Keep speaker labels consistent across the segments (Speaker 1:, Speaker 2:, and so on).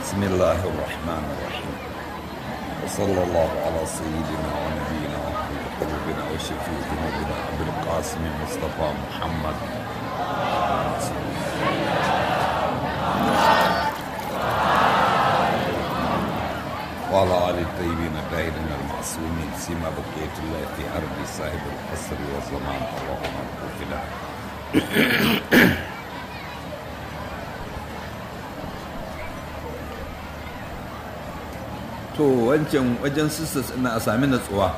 Speaker 1: بسم الله الرحمن الرحيم وصلى الله على سيدنا ونبينا وحبيب قلوبنا وشفيع ذنوبنا ابي القاسم مصطفى محمد وعلى آل الطيبين الطاهرين المعصومين سيما بقية الله في أرض صاحب القصر والزمان اللهم اغفر له to wancan wajen sisters ina a sami natsuwa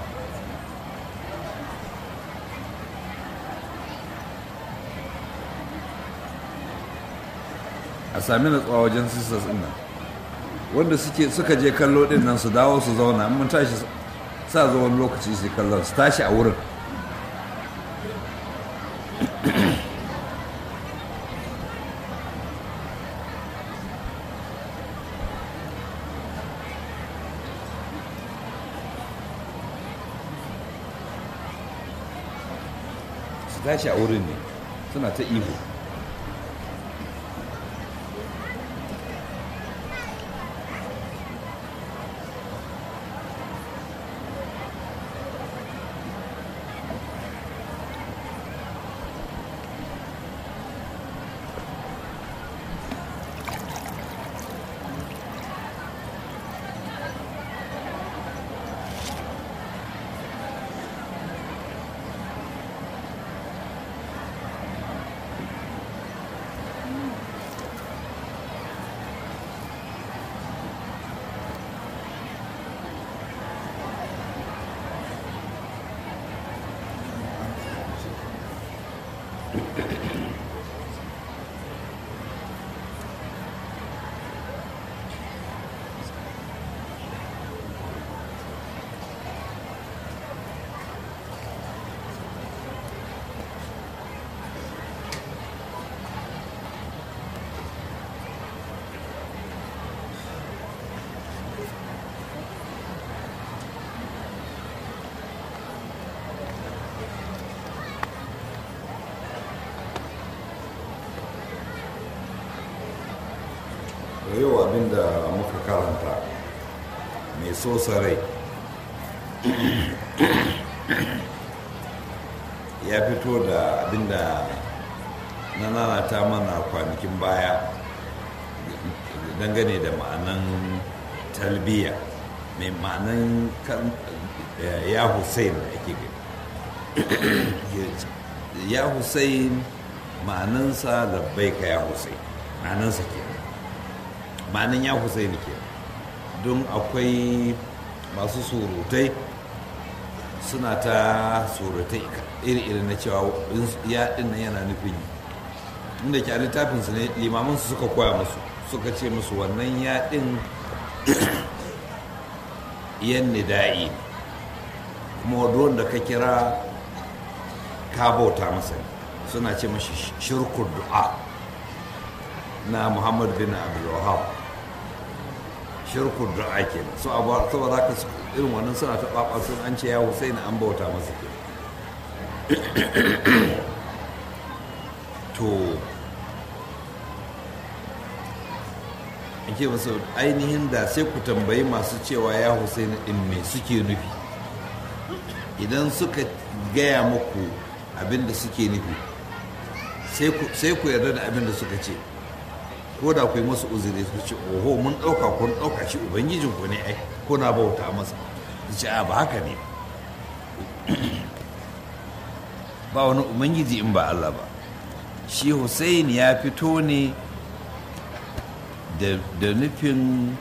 Speaker 1: a sami natsuwa wajen sisters ina wanda suke suka je kallo din nan su dawo su zauna mun tashi sa zo wani lokaci su kallon su tashi a wurin su tashi a wurin ne suna ta ihu yau abinda muka karanta mai sosa rai ya fito da abinda na nanata mana kwanakin baya dangane da ma'anan talbiya mai ma'anan ya hussein da ake gani ya hussein ma'anansa labbaika ya hussein ma'anansa ke ma'anin ya Hussaini ke don akwai masu surutai suna ta surutai iri-iri na cewa ya nan yana nufin inda ke a littafinsu ne limamansu suka koya musu suka ce musu wannan yaɗin yan nida'i kuma wanda ka kira ka bauta masa suna ce mashi shirkur du'a na muhammad bin abdulwahab shirkun du'a ke so saboda haka irin wannan suna ta ɓaɓa sun an ce ya hussein an bauta masa ke to ake masu ainihin da sai ku tambayi masu cewa ya hussein ɗin me suke nufi idan suka gaya muku abin da suke nufi sai ku yarda da abin da suka ce ko da ku yi masu uzuri su ce oho mun ɗauka kun ɗauka shi ubangijin ku ne ai kuna bauta masa su ce a ba haka ne ba wani ubangiji in ba Allah ba shi Hussein ya fito ne da nufin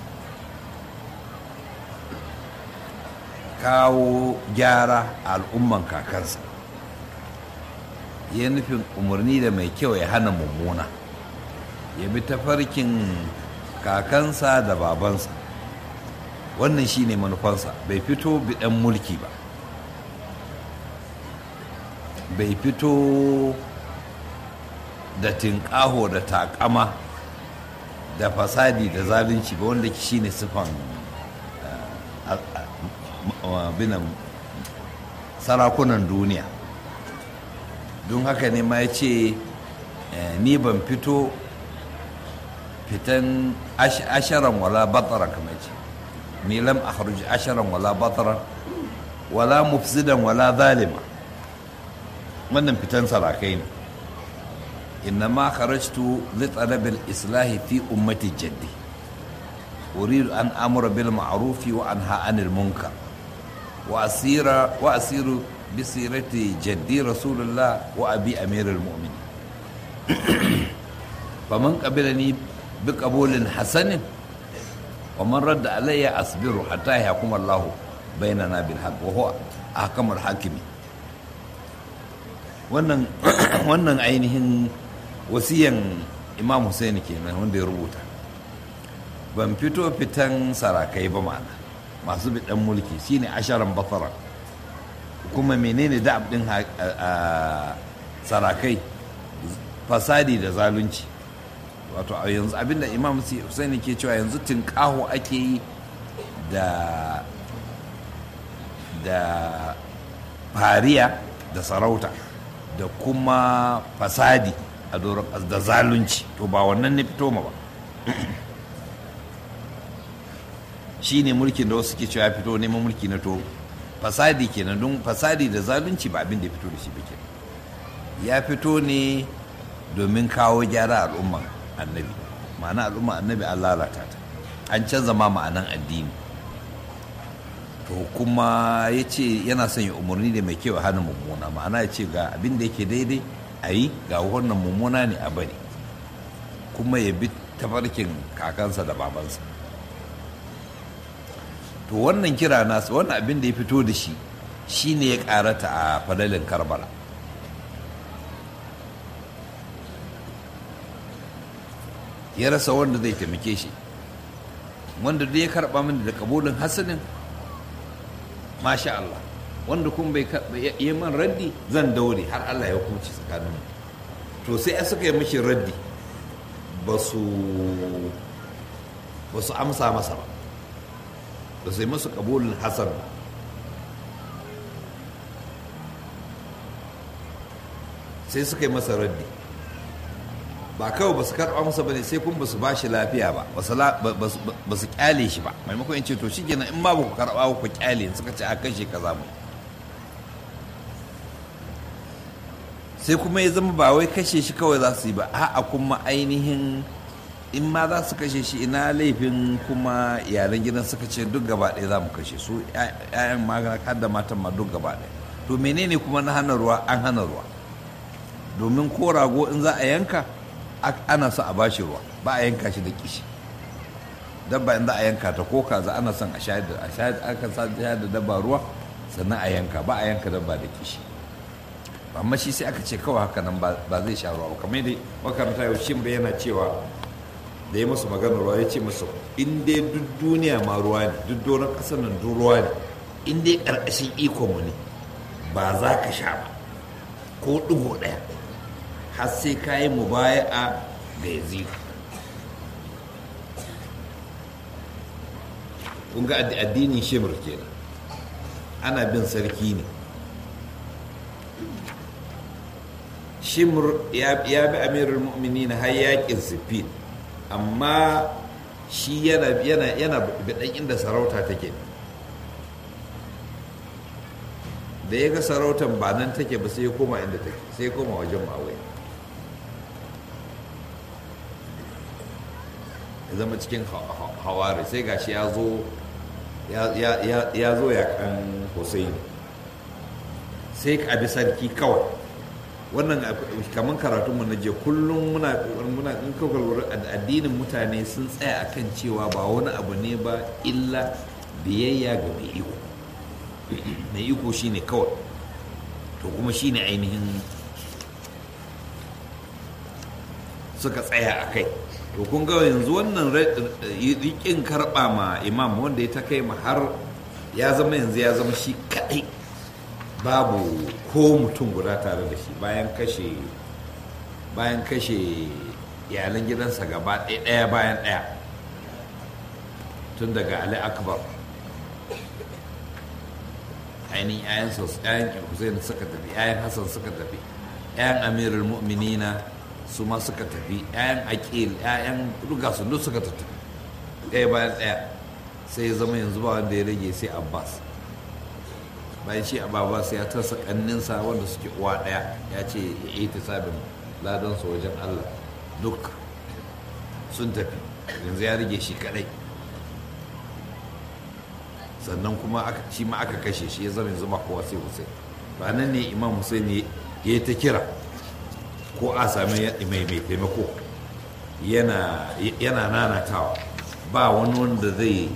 Speaker 1: kawo gyara a al'umman kakansa ya nufin umarni da mai kyau ya hana mummuna ya bi tafarkin kakansa da babansa wannan shi ne manufansa bai fito biɗan mulki ba bai fito da tinƙaho da taƙama da fasadi da zalunci ba wanda shi ne sifan binan sarakunan duniya don haka ne ma ya ce ni ban fito fitan asharan wala batara kamar ce ni lam akhruj asharan wala batara wala mufsidan wala zalima wannan fitan sarakai ne innama kharajtu li talab al-islahi fi ummati jaddi uridu an amura bil ma'ruf wa anha 'anil munkar wa asira wa asiru bi sirati jaddi rasulullah wa abi amirul mu'minin faman qabilani bi qabulin hasanin wa man radda alayya asbiru hatta yahkum Allah bainana bil haqq wa huwa ahkamul hakimi wannan wannan ainihin wasiyan imam Hussein kenan wanda ya rubuta ban fito fitan sarakai ba ma'ana masu bidan mulki shine asharan basara kuma menene da'ab din sarakai fasadi da zalunci wato a yanzu abinda imam Hussein ke cewa yanzu tinkaho ake yi da da fariya da sarauta da kuma fasadi a doron da zalunci to ba wannan ne fito ma ba shi ne mulkin da wasu ke cewa ya fito neman mulki na to fasadi kenan don fasadi da zalunci ba abin da ya fito da shi ba kenan ya fito ne domin kawo gyara al'umman annabi ma'ana al'umman annabi an lalata ta an canza ma ma'anan addini to kuma ya ce yana son ya umarni da mai kyau a hannun mummuna ma'ana ya ce ga abin da yake daidai a yi ga wannan mummuna ne a bari kuma ya bi tafarkin kakansa da babansa to wannan kira nasu wannan abin da ya fito da shi shine ya karata a fadalin karbala ya rasa wanda zai taimake shi wanda dai ya karba mini da kabulin hasanin masha Allah wanda kuma bai yi man raddi zan daure har Allah ya hukunci tsakanin mu to sai a suka yi mishi raddi ba su ba su amsa masa ba ba su yi masu kabulin hasan ba sai suka yi masa raddi ba kawai ba su karɓa masa ba ne sai kuma ba su ba shi lafiya ba ba su kyale shi ba maimakon in ce to shi kenan in ma ba ku karɓa ku kyale suka ce a kashe ka zamu sai kuma ya zama ba wai kashe shi kawai za su yi ba a'a kuma ainihin in ma za su kashe shi ina laifin kuma iyalan gidan suka ce duk gaba ɗaya za mu kashe su 'ya'yan magana har da matan ma duk gaba ɗaya to menene kuma na hana ruwa an hana ruwa domin ko rago in za a yanka ana so a bashi ruwa ba a yanka shi da kishi dabba in za a yanka ta ko kaza ana son a shayar da a shayar aka sa da dabba ruwa sannan a yanka ba a yanka dabba da kishi amma shi sai aka ce kawai haka nan ba zai sha ruwa ba kamar dai makaranta yau shin bai yana cewa da ya masu magana ruwa ya ce masu in dai duk duniya ma ruwa ne duk doron ƙasar nan duk ruwa ne in dai ƙarƙashin ikonmu ne ba za ka sha ba ko ɗigo ɗaya har sai ka yi mubaya'a ga yazidu kun ga addinin shimir kenan ana bin sarki ne shimir ya bi amirul mu'mini na har yakin sifin amma shi yana yana bidan inda sarauta take da ya ga sarautan ba nan take ba sai ya koma inda take sai ya koma wajen mawai ya zama cikin hawari sai gashi ya zo ya zo ya kan hussein sai ka bi sarki kawai wannan kamar karatunmu na je kullum muna muna in kawai addinin mutane sun tsaya akan cewa ba wani abu ne ba illa biyayya ga mai iko mai iko shine kawai to kuma shine ainihin suka tsaya a kai to kun ga yanzu wannan rikin karɓa ma imam wanda ya ta kai ma har ya zama yanzu ya zama shi kaɗai babu ko mutum guda tare da shi bayan kashe bayan kashe iyalan gidansa gaba ɗaya bayan ɗaya tun daga ali akbar ainihin yayan yayan hussein suka tafi yayan hassan suka tafi yayan amirul mu'minina su ma suka tafi 'ya'yan akil 'ya'yan duka su duk suka tafi ɗaya bayan ɗaya sai ya zama yanzu ba wanda ya rage sai abbas bayan shi abbas ya tasa kanninsa wanda suke uwa ɗaya ya ce ya yi ta sabin ladansa wajen allah duk sun tafi yanzu ya rage shi kadai sannan kuma shi ma aka kashe shi ya zama yanzu ba kowa sai hussein ba nan ne imam hussein ya yi ta kira ko a sami mai mai taimako yana nanatawa ba wani wanda zai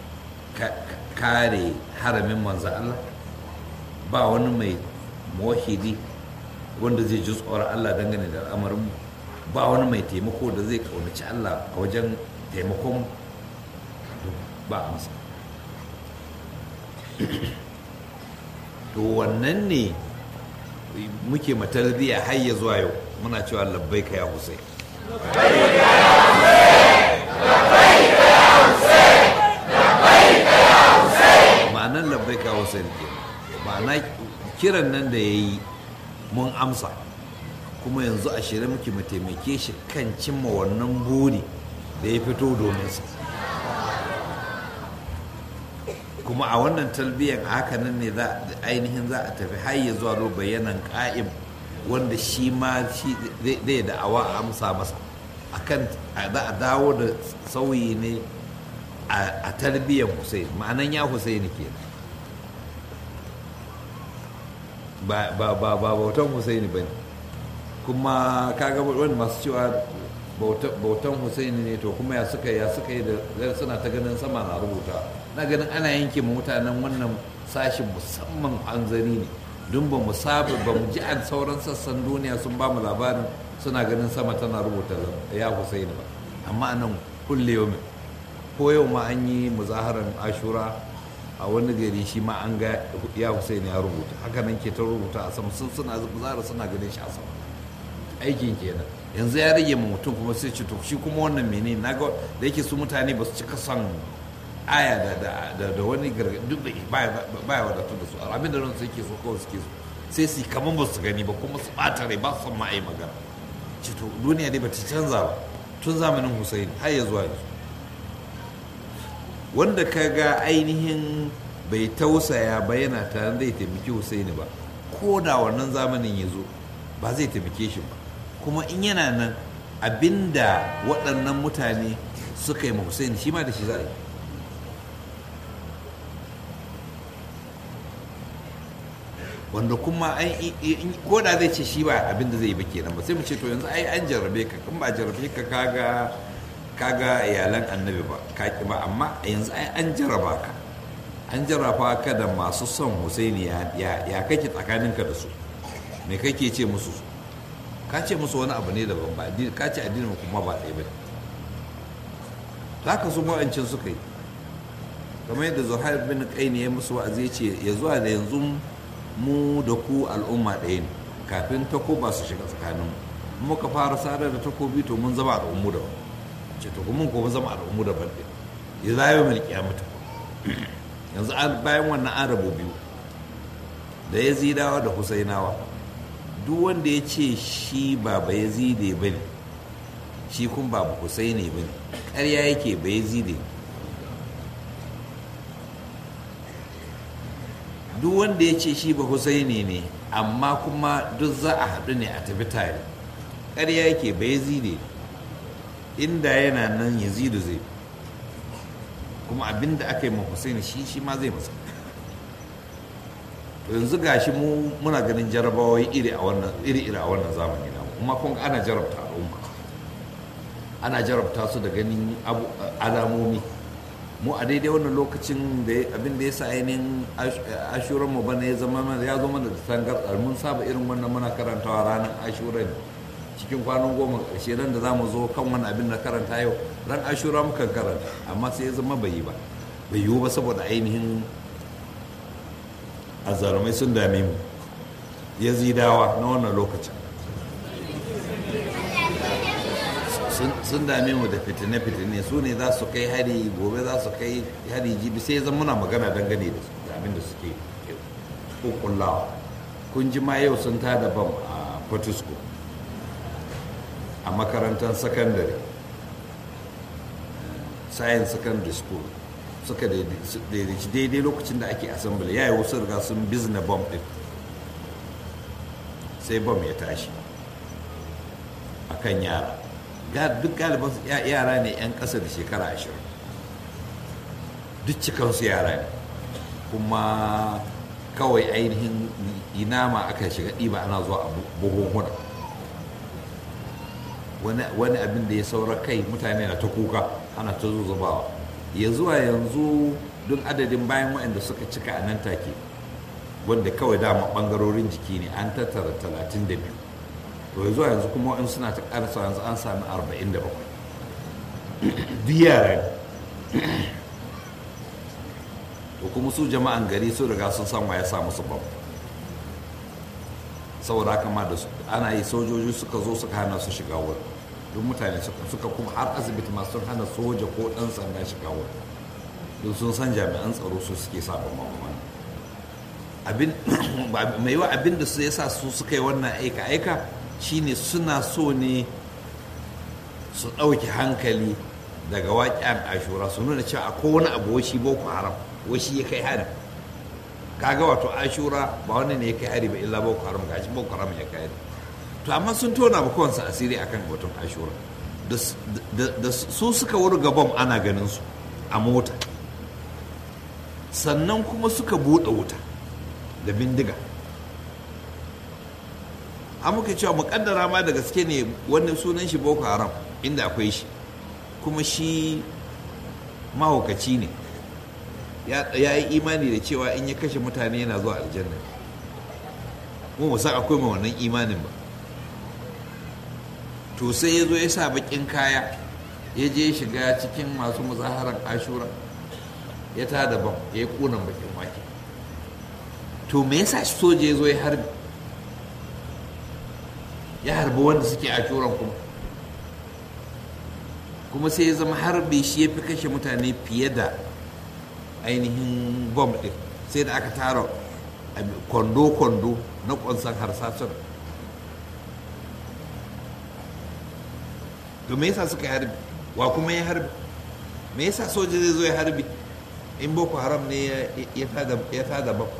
Speaker 1: kare haramin manzan Allah ba wani mai mawahidi wanda zai ji tsoron Allah dangane da al'amarin ba wani mai taimako da zai kaunaci Allah a wajen taimakon ba amsa to wannan ne muke matarbiya har ya zuwa yau muna cewa labbai ka ya husai ma'anar labbai ka husai ke ma'ana kiran nan da ya yi mun amsa kuma yanzu a shirye muke mu taimake shi kan cimma wannan buri da ya fito domin sa kuma a wannan talbiyan haka nan ne za ainihin za a tafi har ya zuwa bayanan ka'im wanda shi ma shi zai da awa amsa masa akan za a dawo da sauyi ne a tarbiyyar Hussein ma'anan ya Hussein ke ba ba ba bautan Hussein ba ne kuma kaga wani masu cewa bautan Hussein ne to kuma ya suka ya suka yi da suna ta ganin sama na rubuta na ganin ana yanke mutanen wannan sashin musamman hanzari ne don ba mu saba ba mu ji an sauran sassan duniya sun ba mu labarin suna ganin sama tana rubuta ya Hussein ba amma nan kulle yau ko yau ma an yi muzaharar ashura a wani gari shi ma an ga ya Hussein ya rubuta haka nan ke ta rubuta a sama sun suna muzahara suna ganin shi a sama aikin kenan yanzu ya rage ma mutum kuma sai ce to shi kuma wannan mene na ga da yake su mutane ba su cika son aya da wani gargaɗi duk da baya wadatar da su abin da ran su yake so kawai suke so sai su kamar ba su gani ba kuma su ɓata rai ba su son ma a yi magana ce to duniya dai ba ta canza ba tun zamanin Hussein har ya zuwa yanzu wanda ka ga ainihin bai tausaya ba yana tare zai taimaki Hussein ba ko da wannan zamanin ya zo ba zai taimake shi ba kuma in yana nan abinda waɗannan mutane suka yi ma Hussein shi ma da shi za a yi wanda kuma ko da zai ce shi ba abinda zai yi ba kenan ba sai mu ce to yanzu ai an jarrabe ka kan ba jarrabe ka kaga kaga iyalan annabi ba kaki ba amma yanzu ai an jarraba ka an jarraba ka da masu son Husaini ya ya kake tsakaninka da su me kake ce musu ka ce musu wani abu ne daban ba ka ce addinin kuma ba ɗaya ba za ka su ma'ancin suka yi kamar yadda zuhair bin kaini ya musu wa'azi ya ce ya zuwa da yanzu mu da ku al'umma ɗaya ne kafin takoba su shiga tsakaninmu muka fara sadar da takobi to mun zama al'ummu da ce to kuma ko mun zama al'ummu da ban ya zayo mai kiyamata yanzu bayan wannan an rabu biyu da ya zidawa da husainawa duk wanda ya ce shi ba ba ya zide ba ne shi kun ba ba husaini ba ne ƙarya yake ba ya zide duk wanda ya ce shi ba husaini ne amma kuma duk za a haɗu ne a tafi tare ƙarya yake ba ya zide inda yana nan ya zidu zai kuma abinda aka yi ma husaini shi shi ma zai masa to yanzu gashi mu muna ganin jarabawai iri a wannan iri iri a wannan zamani na kuma kun ana jarabta al'umma ana jarabta su da ganin alamomi mu a daidai wannan lokacin da abin da ya sa ainihin ashuran mu bana ya zama mana ya zama da tangarɗar mun saba irin wannan muna karantawa ranar ashura ne cikin kwanan goma ƙarshe ran da za mu zo kan wani abin da karanta yau ran ashura muka karanta amma sai ya zama bai yi ba bai yiwu ba saboda ainihin azalumai sun dame mu yazidawa na wannan lokacin sun dame mu da fitine-fitine su ne za su kai hari gobe za su kai hari jibi sai zan muna magana dangane da abin da suke kukullawa kun ji ma yau sun tada bam a fortisco a makarantar sakandare science secondary school suka daidaici daidai lokacin da ake assembly ya yi wasu riga sun bizna bomb din sai bomb ya tashi a kan yara duk galiban yara ne 'yan ƙasa da shekara ashirin duk cikansu yara ne kuma kawai ainihin inama aka shiga ɗiba ana zuwa a buhuhuna wani abin da ya saura kai mutane na ta kuka ana ta zuzubawa ya zuwa yanzu don adadin bayan waɗanda suka cika a nan take wanda kawai dama ɓangarorin jiki ne an tattara 32 to ya zuwa yanzu kuma in suna ta ƙarsa yanzu an sami 47 duk yara to kuma su jama'an gari su riga sun san ya sa musu bam saboda haka ma da ana yi sojoji suka zo suka hana su shiga wurin duk mutane suka kuma har asibiti masu sun hana soja ko ɗan sanda shiga wurin duk sun san jami'an tsaro su suke sa bam abin mai yiwa abin da su yasa su suka yi wannan aika aika shine suna so ne su ɗauki hankali daga waƙen ashura su nuna cewa akwai wani abu shi boko haram shi ya kai hari kaga wato ashura ba wani ne ya kai hari ba illa boko haram ga shi boko haram ya kai hari to amma sun tona ba kowansu asiri akan batun ashura da su suka wuri gaban ana ganin su a mota sannan kuma suka buɗe wuta da bindiga an muka cewa mukaddara ma da gaske ne wani sunan shi boko haram inda akwai shi kuma shi mahaukaci ne ya yi imani da cewa in ya kashe mutane yana zuwa aljanna kuma san akwai mai wannan imanin ba to sai ya zo ya sa bakin kaya ya je shiga cikin masu muzaharar ashura ya ta daban ya yi kunan bakin wake to me yasa soja ya zo ya harbi ya harbi wanda suke ashuran kuma kuma sai ya zama harbi shi ya fi kashe mutane fiye da ainihin bom ɗin sai da aka tara kwando-kwando na ƙwansan harsashen to me yasa suka harbi wa kuma ya harbi me yasa soja zai zo ya harbi in boko haram ne ya tada bam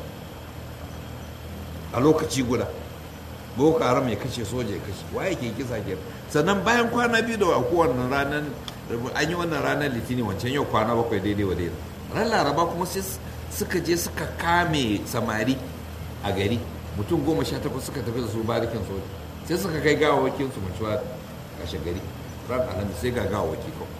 Speaker 1: a lokaci guda boko haram ya kashe soja ya kashe waye ke kisa ke sannan bayan kwana biyu da aku wannan ranar an yi wannan ranar litini wancan yau kwana bakwai daidai wa daidai ran laraba kuma sai suka je suka kame samari a gari mutum goma sha takwas suka tafi da su barikin soja sai suka kai gawawakin su mutuwa kashe gari ran alhamis sai ga gawawaki kawai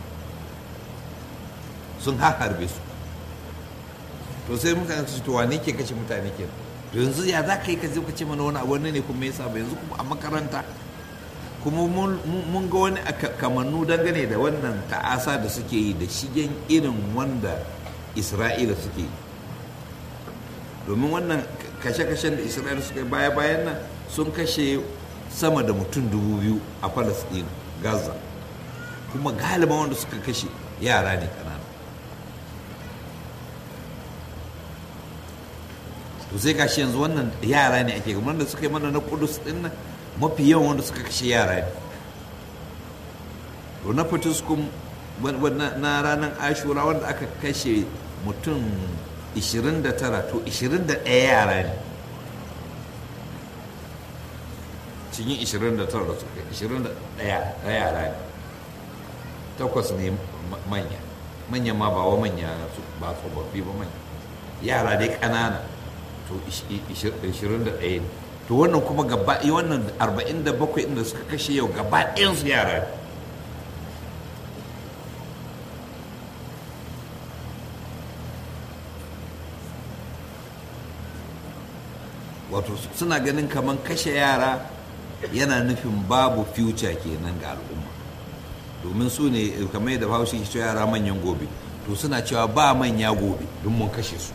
Speaker 1: sun harbe su to sai mutane su to wane ke kashe mutane ke to yanzu ya za ka yi ka zo ka ce mana wani abu ne kuma yasa ba yanzu kuma a makaranta kuma mun ga wani kamannu dangane da wannan ta'asa da suke yi da shigen irin wanda isra'ila suke yi domin wannan kashe-kashen da isra'ila suka yi baya-bayan nan sun kashe sama da mutum dubu biyu a palestine gaza kuma galiban wanda suka kashe yara ne kanana to sai gashi yanzu wannan yara ne ake kamar da suka yi mana na kudus din nan mafi yawan wanda suka kashe yara ne to na fatiskum na ranar ashura wanda aka kashe mutum 29 to 21 yara ne cikin 29 da suka 21 yara ne takwas ne manya manya ma ba wa manya ba tsofaffi ba manya yara dai ƙanana to 21 ne to wannan kuma gaba wannan 47 inda suka kashe yau gaba ɗayansu yara ne wato suna ganin kamar kashe yara yana nufin babu future kenan ga al'umma domin su ne kamar yadda bahaushe ke cewa yara manyan gobe to suna cewa ba manya gobe don mun kashe su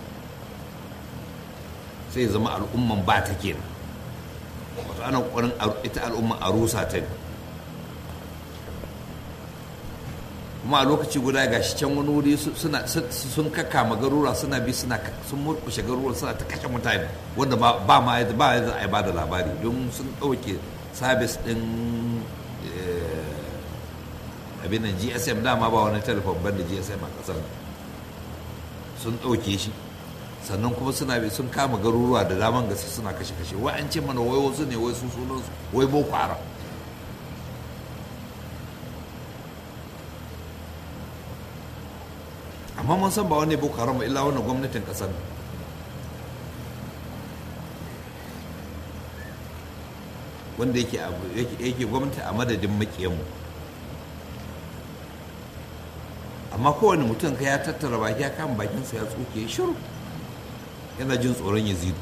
Speaker 1: sai zama al'umman ba ta kenan wato ana ƙwarin ita al'umman a rusa ta ne kuma a lokaci guda ga shi can wani wuri sun kaka garura suna bi suna sun murkushe garura suna ta kashe mutane wanda ba ma ba ya a ba da labari don sun ɗauke sabis ɗin abin nan gsm dama ba wani telefon banda gsm a kasar sun ɗauke shi sannan kuma suna bi sun kama garuruwa da daman gaske suna kashe-kashe wai an ce mana wai wasu ne wai su sunan su wai boko haram amma mun san ba wani boko haram ba illa wannan gwamnatin kasar wanda yake yake gwamnati a madadin makiyanmu amma kowane mutum ka ya tattara baki ya kama bakinsa ya tsoke shiru yana jin tsoron yazidu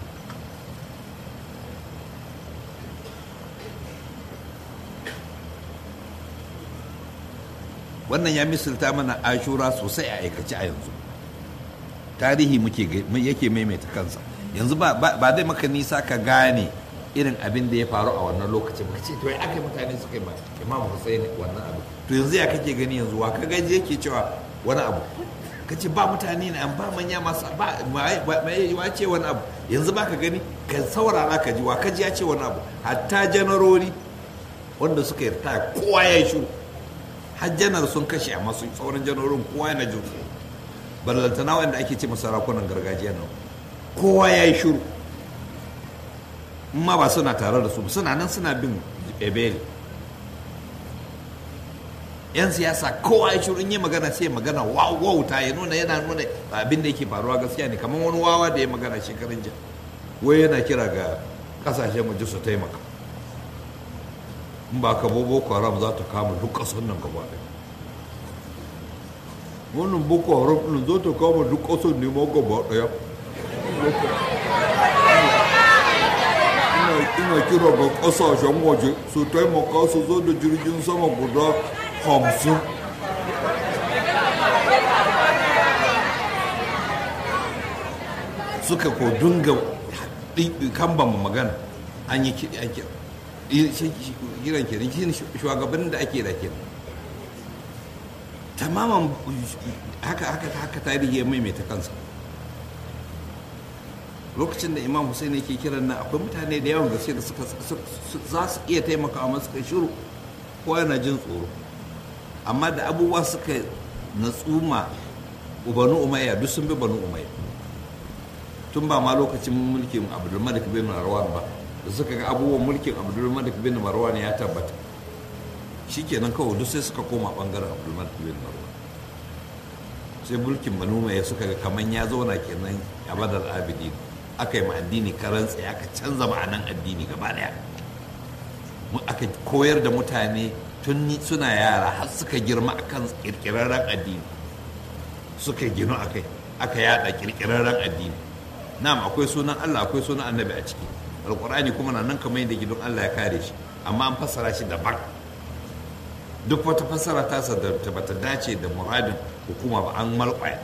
Speaker 1: wannan ya misalta mana ashura sosai a aikace a yanzu tarihi muke yake maimaita kansa yanzu ba zai maka nisa ka gane irin abin da ya faru a wannan lokacin ba ce to ya aka mutane suka yi ma imam hussein wannan abu to yanzu ya kake gani yanzu wa ka gaji yake cewa wani abu ka ce ba mutane ne an ba manya masu ba mai wa ce wani abu yanzu ba ka gani ka saurara ka ji wa ka ji ya ce wani abu hatta janarori wanda suka yarda kowa ya yi shuru har janar sun kashe a masu sauran janarorin kowa yana jin su ballantana wanda ake ce masarakunan gargajiya nan kowa ya yi shuru ma ba suna tare da su suna nan suna bin ebeli yan siyasa kowa ya shirin yi magana sai magana wauta ya nuna yana nuna abin da yake faruwa gaskiya ne kamar wani wawa da ya magana shekarun jiya wai yana kira ga kasashen waje su taimaka in ba ka boko haram za ta kama duk kasar nan gaba ɗaya wannan boko haram ɗin za ta kama duk kasar ne ma gaba ɗaya ina kira ga kasashen waje su taimaka su zo da jirgin sama guda hamsin suka ko dunga kambama magana an yi kiɗi ake kiran kiran shi shugabannin da ake da ke tamaman haka haka haka tarihi ya maimaita kansa lokacin da imam hussein yake kiran nan akwai mutane da yawan gaske da suka za su iya taimaka masu kai shiru ko yana jin tsoro amma da abubuwa suka natsuma banu umayya duk sun bi banu umayya tun ba ma lokacin mulkin abdulmalik bin marwan ba da suka ga abubuwan mulkin abdulmalik bin marwan ya tabbata shikenan kawai duk sai suka koma bangaren abdulmalik bin marwan sai mulkin banu umayya suka ga kaman ya zauna kenan a badal abidin aka yi ma addini karan tsaye aka canza ma'anan addini gaba daya aka koyar da mutane tun suna yara har suka girma akan kirkirarren addini suka gino akai aka yada kirkirarren addini na'am akwai sunan Allah akwai sunan annabi a ciki alkur'ani kuma na nan kamar yadda gidan Allah ya kare shi amma an fassara shi daban duk wata fassara tasa da bata dace da muradin hukuma ba an malƙwaya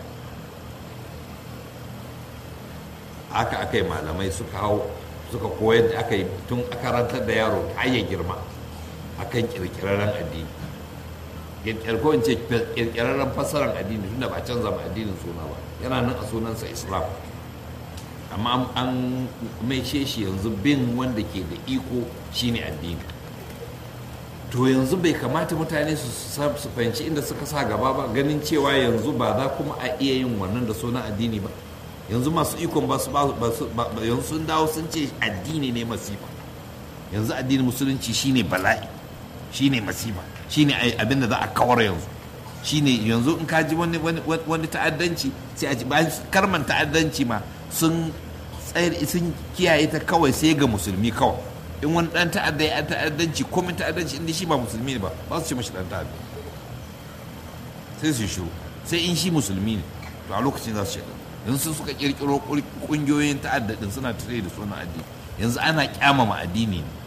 Speaker 1: aka aka yi malamai suka hau suka koyar da aka yi tun karantar da yaro ta ya girma akan kirkirarren addini kirkirko in ce kirkirarren fassarar addini tunda ba canza ma addinin suna ba yana nan a sunansa islam amma an mai shi yanzu bin wanda ke da iko shine addini to yanzu bai kamata mutane su fahimci inda suka sa gaba ba ganin cewa yanzu ba za kuma a iya yin wannan da sunan addini ba yanzu masu ikon ba su yanzu sun dawo sun ce addini ne masifa yanzu addinin musulunci shine bala'i shine masifa shine abin da za a kawar yanzu shine yanzu in ka ji wani ta'addanci sai a ji bayan karman ta'addanci ma sun tsayar sun kiyaye ta kawai sai ga musulmi kawai in wani dan ta'adda ya ta'addanci komin ta'addanci inda shi ba musulmi ne ba ba su ce mashi dan ta'adda sai su shiru sai in shi musulmi ne to a lokacin za su ce yanzu suka kirkiro kungiyoyin ta'adda din suna tare da sunan addini yanzu ana kyamama addini ne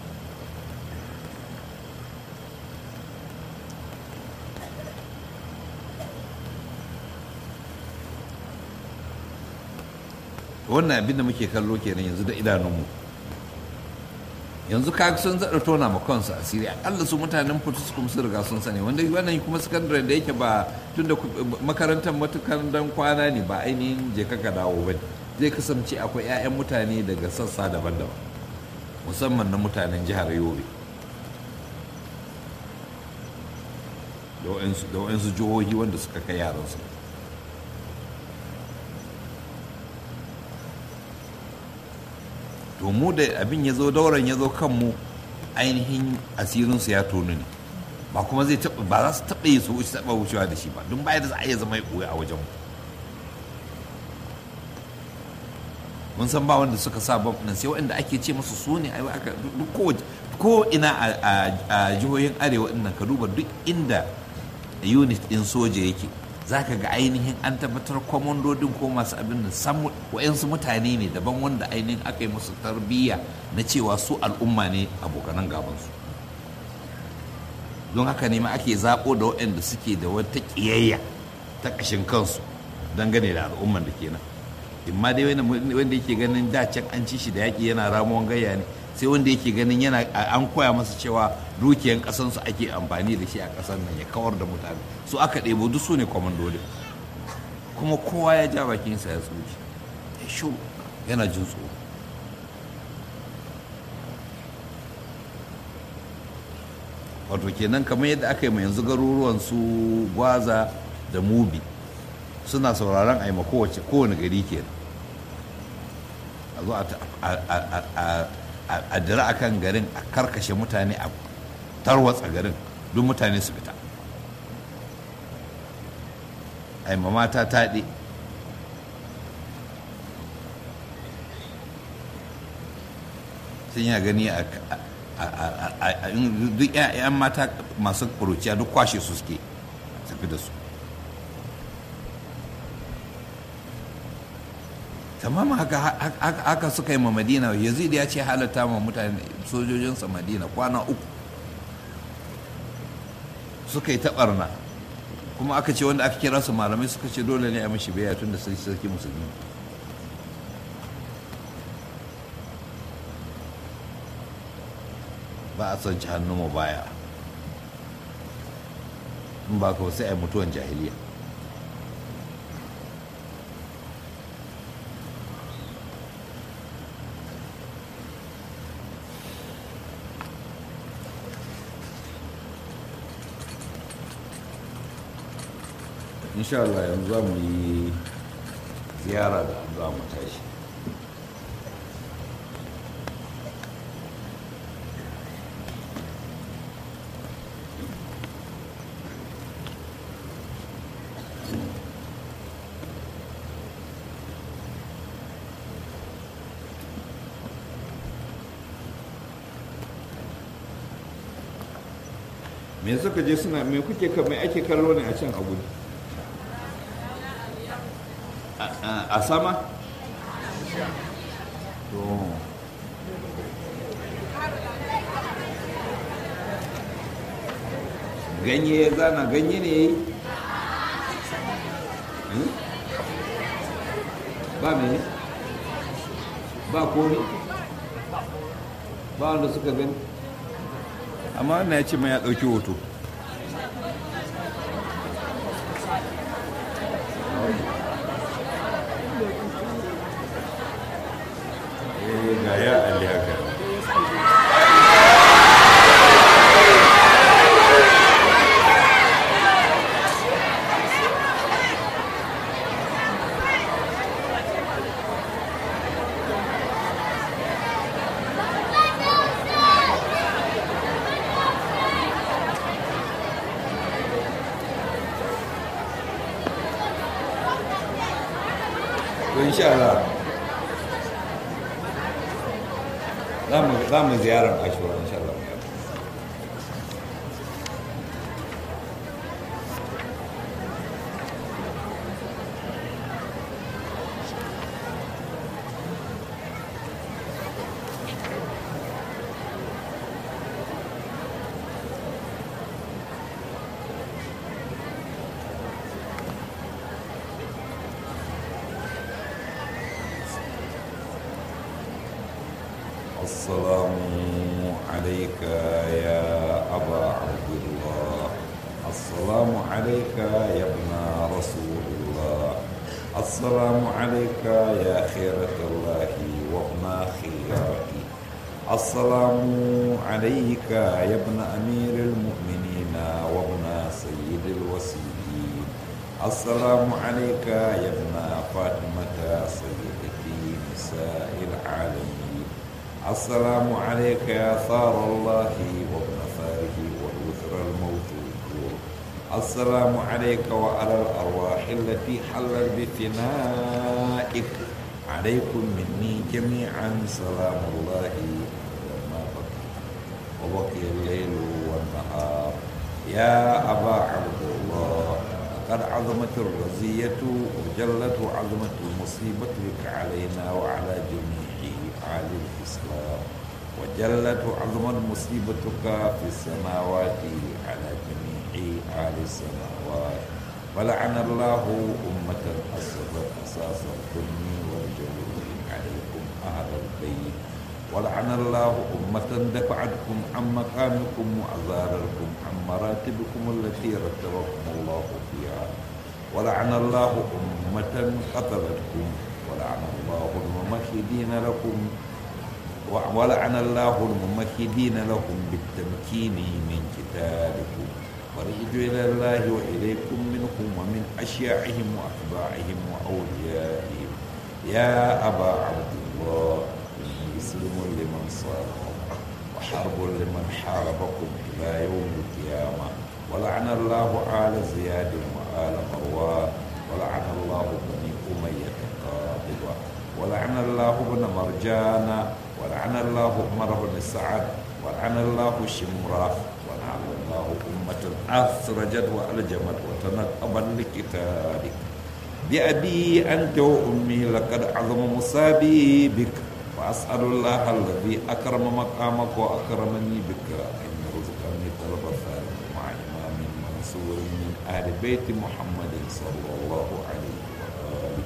Speaker 1: wannan abin da muke kallo kenan yanzu da idanunmu yanzu ka sun zaɗa tona ma kansu asiri akalla su mutanen kuma sun riga sun sani wanda wannan kuma sakandare da yake ba tun da makarantar matukan dan kwana ne ba ainihin je ka dawo ba zai kasance akwai 'ya'yan mutane daga sassa daban-daban musamman na mutanen jihar yobe da waɗansu jihohi wanda suka kai yaransu to mu da abin ya zo dauran ya zo kanmu ainihin asirinsu ya tonu ne ba kuma zai taɓa ba za su taɓa yi su wuce taɓa wucewa da shi ba don baya da za a iya zama ya ɓoye a wajen mun san ba wanda suka sa bam nan sai waɗanda ake ce musu su ne ai aka duk ko ina a jihohin arewa ɗin nan ka duba duk inda unit ɗin soja yake za ka ga ainihin an tabbatar kwamandodin ko masu abin da san wa'yansu mutane ne daban wanda ainihin aka yi musu tarbiyya na cewa su al'umma ne abokanan gabansu don haka ne ma ake zaɓo da waɗanda suke da wata ƙiyayya ta ƙashin kansu dangane da al'umman da kenan in ma dai wanda yake ganin da can an ci shi da yaƙi yana ramuwan gayya ne sai wanda yake ganin yana an koya masa cewa dukiyan ƙasansu ake amfani da shi a ƙasar nan ya kawar da mutane su aka ɗebo duk su ne kwamandoli kuma kowa ya ja bakinsa ya tsoci ya shu yana jin tsoro wato kenan kamar yadda aka yi ma yanzu garuruwan su gwaza da mubi suna sauraron a yi ma kowane gari kenan a zo a dira a kan garin a karkashe mutane a tarwatsa garin duk mutane su fita a yi ma mata taɗe sun yi gani a duk 'yan mata masu ƙuruciya duk kwashe su suke tafi da su tamam haka suka yi ma madina yazid ya ce halatta ma mutane sojojinsa madina kwana uku suka yi taɓarna kuma aka ce wanda aka kira su malamai suka ce dole ne a mashi biya tun da sarki musulmi ba a son ci hannu mu baya in ba ka sai a mutuwan jahiliya insha Allah yanzu za mu yi ziyara da za mu tashi me suka je suna me kuke mai ake kallo ne a can abu a sama to ganye ya zana ganye ne ya yi ba me ba komi ba wanda suka gani amma wannan ya ce mai ya ɗauki hoto ga ya ali haka to insha Allah za mu ziyarar ashura insha Allah السلام عليك يا أبا عبد الله السلام عليك يا ابن رسول الله السلام عليك يا خيرة الله وابن خيرته السلام عليك يا ابن أمير المؤمنين وابن سيد السلام عليك يا ابن فاطمة سيدتي نساء العالمين السلام عليك يا ثار الله وابن ثاره والوثر الموثوق السلام عليك وعلى الأرواح التي حلت بفنائك عليكم مني جميعا سلام الله لما بقي وبقي الليل والنهار يا أبا عبد الله قد عظمت الرزية وجلت عظمت المصيبة بك علينا وعلى جميع آل الإسلام وجلت عظمت مصيبتك في السماوات على جميع آل السماوات ولعن الله أمة أسست أساس الظلم والجور عليكم أهل البيت ولعن الله أمة دفعتكم عن مقامكم وأزاركم عن مراتبكم التي رتبكم الله فيها ولعن الله أمة قتلتكم ولعن الله الممهدين لكم ولعن الله الممهدين لكم بالتمكين من قتالكم ورجعوا إلى الله وإليكم منهم ومن أشياعهم وأتباعهم وأوليائهم يا أبا عبد الله مسلم لمن صاركم وحرب لمن حاربكم إلى يوم القيامة ولعن الله آل زياد وآل مروان ولعن الله بني أمية قاطبة ولعن الله ابن مرجان ولعن الله عمر بن سعد ولعن الله شمرة ولعن الله أمة أثرجت وألجمت وتنقبا لقتالك بأبي أنت وأمي لقد عظم مصابي بك وأسأل الله الذي أكرم مقامك وأكرمني بك أن يرزقني طلب الثالث مع إمام منصور من أهل بيت محمد صلى الله عليه وآله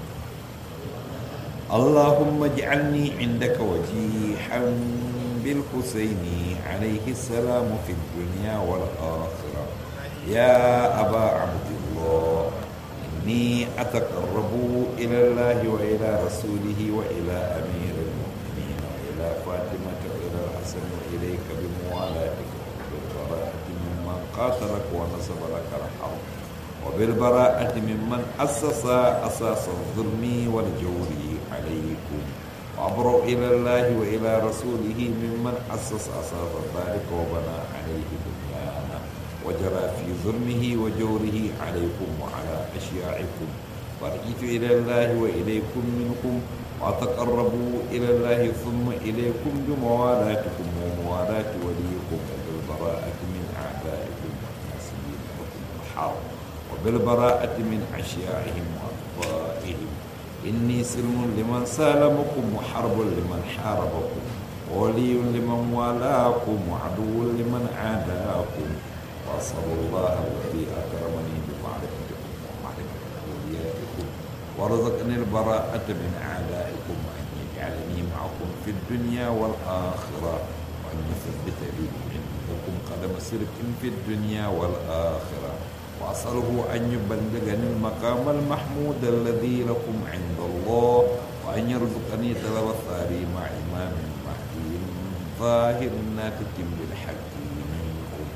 Speaker 1: اللهم اجعلني عندك وجيحا بالحسين عليه السلام في الدنيا والآخرة يا أبا عبد الله إني أتقرب إلى الله وإلى رسوله وإلى أمير المؤمنين وإلى فاطمة وإلى الحسن وإليك بموالاتك وبالبراءة ممن قاتلك ونصب لك الحرب وبالبراءة ممن أسس أساس الظلم والجور عليكم وأبرأ إلى الله وإلى رسوله ممن أسس أساس ذلك وبنى عليه بنيانا وجرى في ظلمه وجوره عليكم وعلى أشياعكم فرجيت إلى الله وإليكم منكم وتقربوا إلى الله ثم إليكم بموالاتكم وموالاة وليكم وبالبراءة من أعدائكم والناسبين لكم الحرب وبالبراءة من أشياعهم وأطفائهم إني سلم لمن سالمكم وحرب لمن حاربكم وولي لمن والاكم وعدو لمن عاداكم وأسأل الله الذي أكرمني بمعرفتكم ومعرفة أوليائكم ورزقني البراءة من أعدائكم وأن يجعلني معكم في الدنيا والآخرة وأن يثبت لي عندكم قدم صدق في الدنيا والآخرة وأسأله أن يبلغني المقام المحمود الذي لكم عند الله وأن يرزقني طلب الثاني مع إمام مهدي ظاهر ناتج بالحق منكم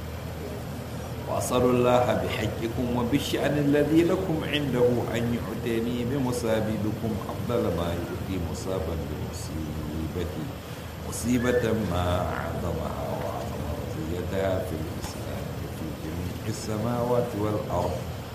Speaker 1: وأسأل الله بحجكم وبالشأن الذي لكم عنده أن يعطيني بمصاببكم أفضل ما يؤتي مصابا بمصيبتي مصيبة ما أعظمها وأعظم رزيتها في الإسلام في جميع السماوات والأرض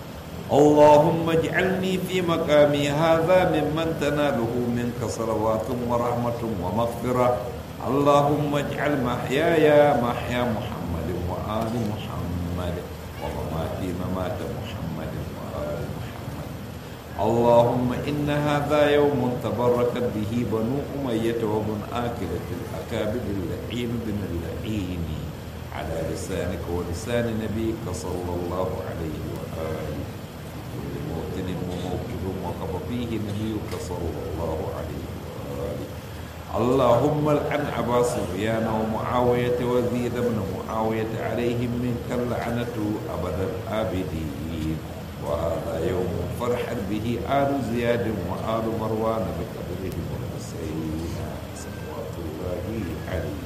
Speaker 1: اللهم اجعلني في مقامي هذا ممن تناله منك صلوات ورحمة ومغفرة اللهم اجعل محياي محيا محمد وآل محمد ومماتي ممات محمد وآل محمد اللهم إن هذا يوم تبركت به بنو أمية وبن آكلة الأكابد اللعين بن اللعين على لسانك ولسان نبيك صلى الله عليه وآله في كل موطن وموكب وقف فيه نبيك صلى الله عليه وآله اللهم العن أبا سفيان ومعاوية وزيد بن معاوية عليهم منك اللعنة أبد الآبدين وهذا يوم فرحا به آل زياد وآل مروان بقدرهم الحسين صلوات الله عليه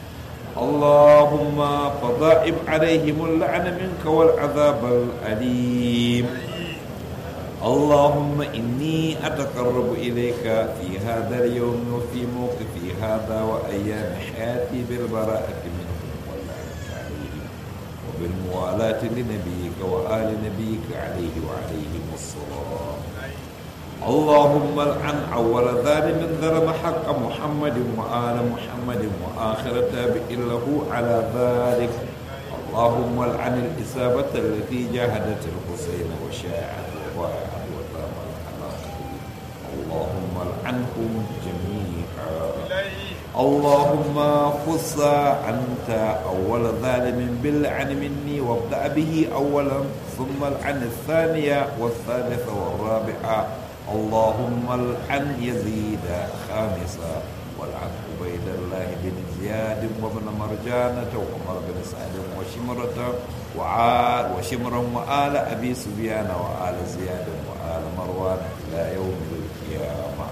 Speaker 1: اللهم فضائب عليهم اللعن منك والعذاب الأليم اللهم إني أتقرب إليك في هذا اليوم وفي موقفي هذا وأيام حياتي بالبراءة منهم واللعنة عليهم وبالموالاة لنبيك وآل نبيك عليه وعليهم الصلاة اللهم العن أول ظالم ظلم حق محمد وآل محمد وآخر تابع له على ذلك اللهم العن الإصابة التي جاهدت الحسين وشاعت وضاعت وتامت على قتله اللهم العنهم جميعا اللهم خص أنت أول ظالم باللعن مني وابدأ به أولا ثم العن الثانية والثالثة والرابعة اللهم العن يزيد خامسا والعن عبيد الله بن زياد وابن مرجانة وعمر بن سعد وشمرة وعال وشمرا وآل أبي سفيان وآل زياد وآل مروان إلى يوم القيامة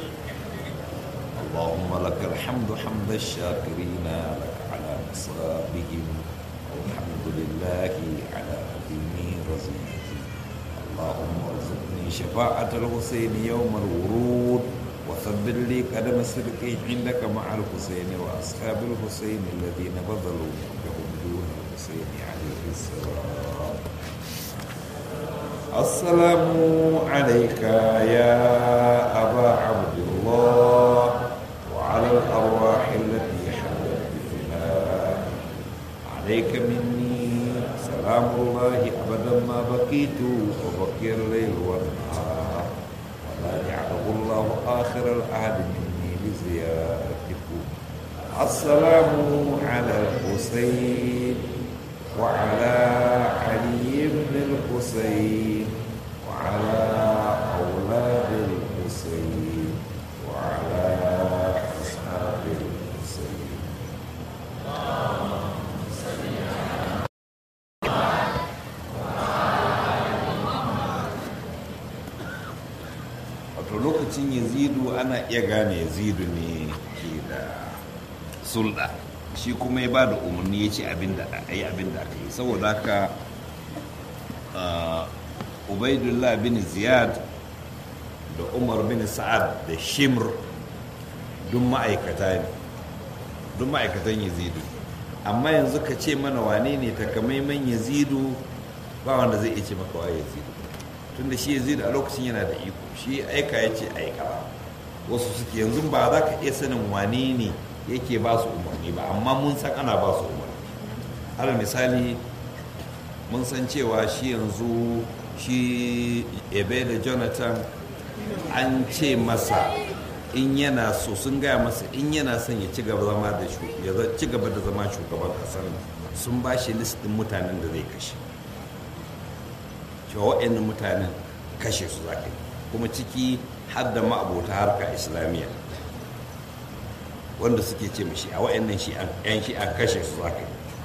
Speaker 1: اللهم لك الحمد حمد الشاكرين لك على مصابهم والحمد لله على عظيم رزقه اللهم ارزقني شفاعة الحسين يوم الورود وثبت لي قدم الصدق عندك مع الحسين وأصحاب الحسين الذين بذلوا ملكهم دون الحسين عليه السلام السلام عليك يا أبا عبد الله وعلى الأرواح التي حلت بفناء عليك مني سلام الله أبدا ما بقيت وبقي الليل والنهار ولا جعله الله آخر العهد مني لزيارتكم السلام على الحسين وعلى علي بن الحسين وعلى أولاد الحسين وعلى أصحاب الحسين wato lokacin yazidu ana iya gane yazidu ne ke da sulɗa shi kuma ya ba da umarni ya ce a yi abin da aka yi saboda haka ubaidullah bin ziyad da umar bin sa'ad da shimr duk ma'aikata ne duk ma'aikatan yazidu amma yanzu ka ce mana wane ne takamaiman yazidu ba wanda zai iya ce maka wa yazidu tunda shi yazidu a lokacin yana da iko shi aika ya ce aika wasu suke yanzu ba za ka iya sanin wane ne yake ba su umarni ba amma mun san ana ba su umarni har misali mun san cewa shi yanzu shi ebe da jonathan an ce masa in yana so sun gaya masa in yana son ya ci gaba zama da ya ci gaba da zama shugaban kasar sun ba shi listin mutanen da zai kashe cewa waɗannan mutanen kashe su za kuma ciki har da ma'abota harka islamiyya wanda suke ce mashi a waɗannan yan shi an kashe su za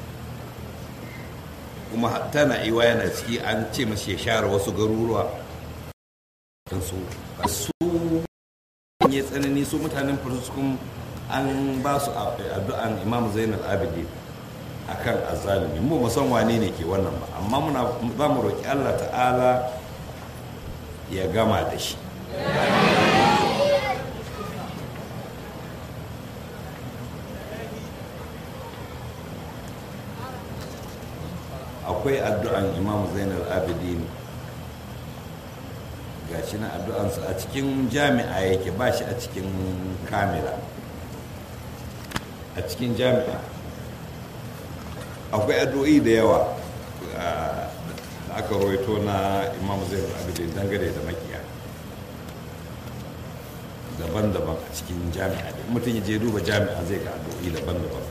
Speaker 1: kuma tana iwa yana ciki an ce mashi ya share wasu garuruwa su su ya tsanani su mutanen fariskun an ba su addu'an imam zainal abidi a kan azalimi mu musan wane ne ke wannan ba amma muna za mu roƙi allah ta'ala ya gama da shi akwai addu'an imam zainal abidin ga shi na addu'ansa a cikin jami'a yake ba shi a cikin kamila a cikin jami'a akwai addu'o'i da yawa da aka roito na imam zainal abidin dangane da makiya daban-daban a cikin jami'a da mutum ya je duba jami'a zai ga addu'o'i daban-daban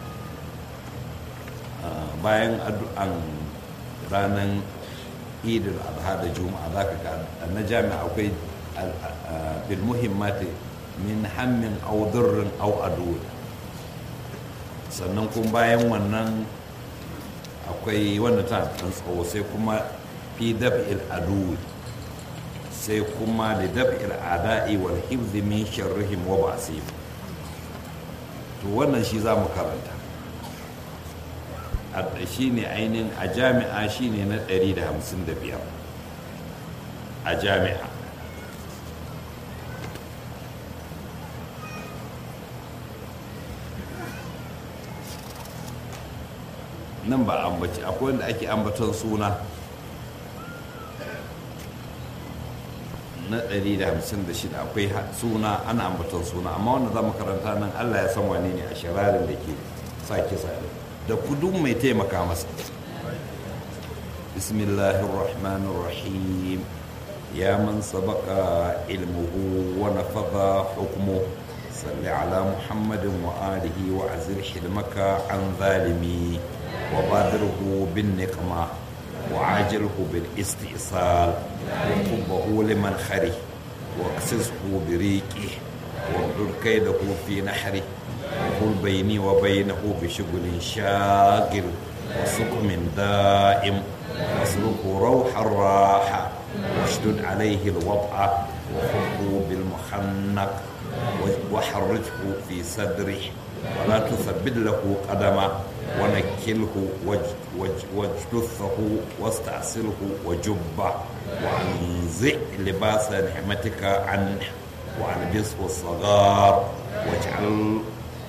Speaker 1: bayan addu'an ranar idul adha da juma'a za ka ga na jami'a akwai bil muhimmati min hammin au durrin au adu sannan kuma bayan wannan akwai wanda ta dan tsawo sai kuma fi daf'il adu sai kuma da daf'il ada'i wal hifzi min sharrihim wa ba'sihim to wannan shi za mu karanta shi ne ainihin a jami'a shi ne na 155 a jami'a nan ba ambaci akwai wanda ake ambaton suna na 156 akwai suna ana ambaton suna amma wanda za mu karanta nan allah ya san wani ne a shirarin da ke sa kisa da kudu mai taimaka masa bismillahirrahmanirrahim ya man sabaka ilmuhu wa nafadha hukmu salli ala muhammadin wa alihi wa azir hilmaka an zalimi wa badirhu bin niqma وعاجله بالاستئصال وكبه لمن خره واقصصه بريقه واردد كيده في نحره وقل بيني وبينه بشغل شاغل وسقم دائم واسلكه روح الراحة واشدد عليه الوضع وخذه بالمخنق وحرجه في صدره ولا تثبت له قدمه ونكله واجتثه واستعسله وجبه وانزع لباس نعمتك عنه والبسه الصغار واجعل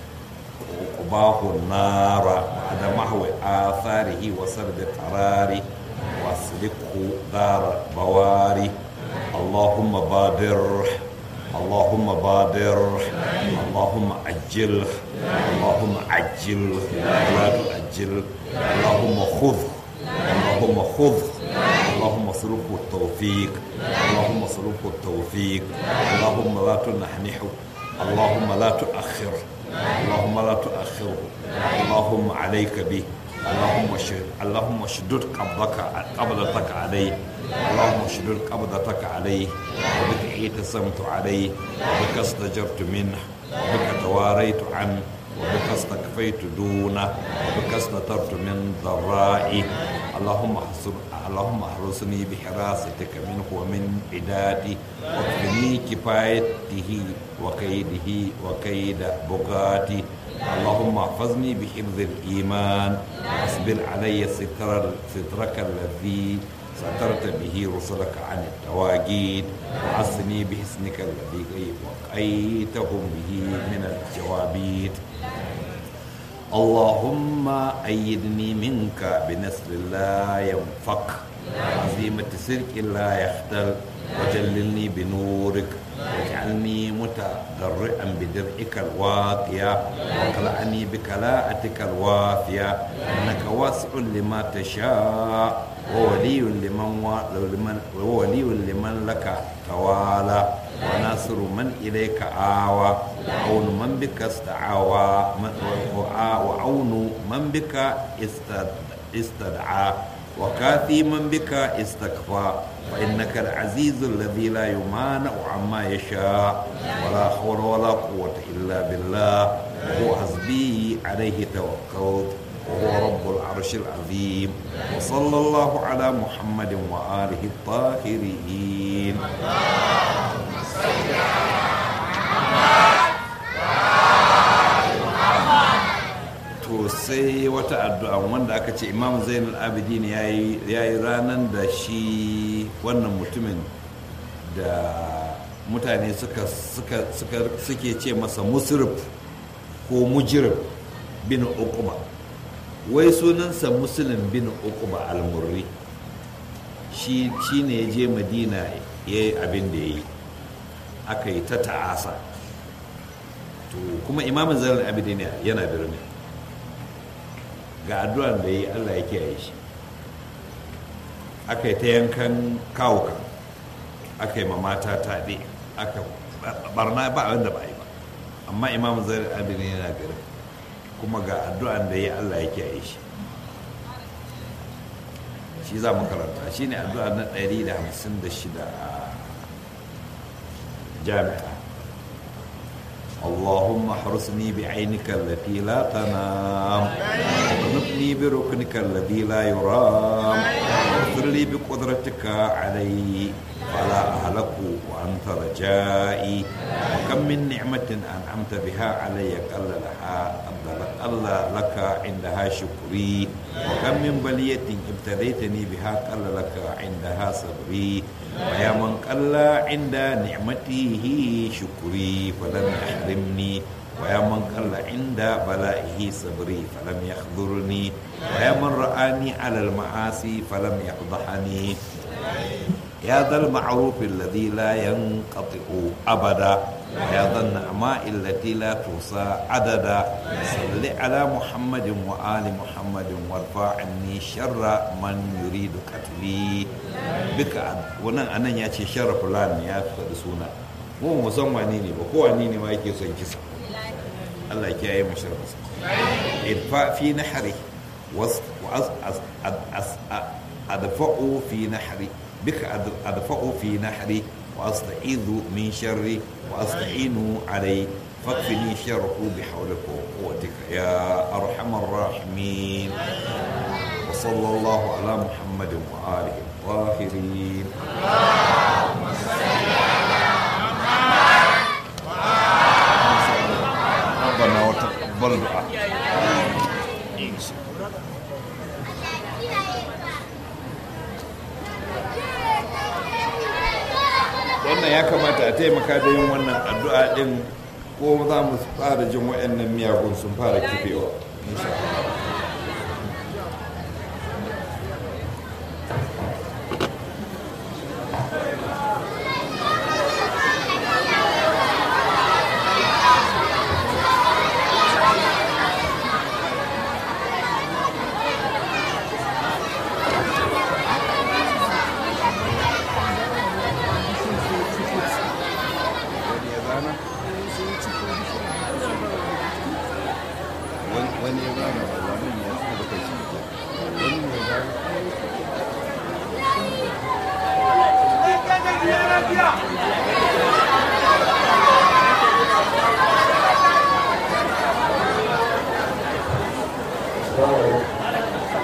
Speaker 1: قباه النار بعد محو آثاره وسرد قراره واسلكه دار بواري اللهم بادر اللهم بادر اللهم عجل اللهم عجل ولا تؤجل اللهم خذ اللهم خذ اللهم صرفه التوفيق اللهم صرفه التوفيق اللهم لا تنحنحه اللهم لا تؤخر اللهم لا تؤخره اللهم عليك به اللهم شد اللهم اشدد قبضك قبضتك عليه اللهم اشدد قبضتك عليه وبك اعتصمت عليه وبك استجرت منه وبك تواريت عنه وبك استكفيت دونه وبك استترت من ضرائي اللهم احصر اللهم احرسني بحراستك منه ومن عداتي واكفني كفايته وكيده وكيد بغاتي اللهم احفظني بحفظ الايمان واصبر علي ستر سترك الذي سترت به رسلك عن التواجيد وعصني بحسنك الذي وقيتهم به من الجوابيت اللهم أيدني منك بنصر لا ينفك عزيمة سرك لا يختل وجللني بنورك واجعلني متضرعا بدرعك الواقية واقلعني بكلاءتك الوافية إنك واسع لما تشاء وولي لمن و... وولي لمن لك توالى وناصر من إليك آوى وعون من بك استعاوى وعون من بك استدعى وكافي من بك استكفى فإنك العزيز الذي لا يمانع عما يشاء ولا حول ولا قوة إلا بالله وهو حسبي عليه توكلت وهو رب العرش العظيم وصلى الله على محمد وآله الطاهرين to sai wata addu'a wanda aka ce imam zainul abidin ya yi ranar da shi wannan mutumin da mutane suka suke ce masa musrif ko mujirib bin uquba wai sunansa muslim bin uquba al-murri shi ne ya je madina ya yi abin da ya yi aka yi ta ta'asa to kuma imamin zarar abidin yana birni ga addu'ar da ya yi allah ya kiyaye shi aka yi ta yankan kawuka aka yi ma mata taɗe aka barna ba abin da ba yi ba amma imamin zarar abidin yana garin kuma ga addu'an da ya Allah ya kiyaye shi shi za mu karanta shi ne addu'a na 156 a jami'a اللهم احرسني بعينك التي لا تنام واغنبني بركنك الذي لا يرام واغفر لي بقدرتك علي فلا أهلك وأنت رجائي وكم من نعمة أنعمت بها علي قل لها قل لك عندها شكري وكم من بلية ابتليتني بها قل لك عندها صبري ويا من قل عند نعمته شكري فلم يحرمني ويا من قل عند بلائه صبري فلم يخذرني ويا من رآني على المعاصي فلم يفضحني يا ذا المعروف الذي لا ينقطع أبدا ويا ذا النعماء التي لا توصى عددا صل على محمد وآل محمد وارفع عني شر من يريد قتلي بك wannan anan ya ce sharra fulani ya faɗi suna mu mu san wani ne ba ko wani ne ma yake son kisa Allah ya yi mashi rasu irfa fi nahri was adfa'u fi nahri بك أدفع في نحري وأستعيذ من شري وأستعين عليه فاكفني شره بحولك وقوتك يا أرحم الراحمين وصلى الله على محمد وآله الطاهرين ربنا وتقبل دعاء wannan ya kamata a taimaka da yin wannan addu'a din ko za mu fara jin waɗannan miyagun sun fara kifewa wani ya zama ba zanen ya suka da kai shi wani ya zama
Speaker 2: Wow.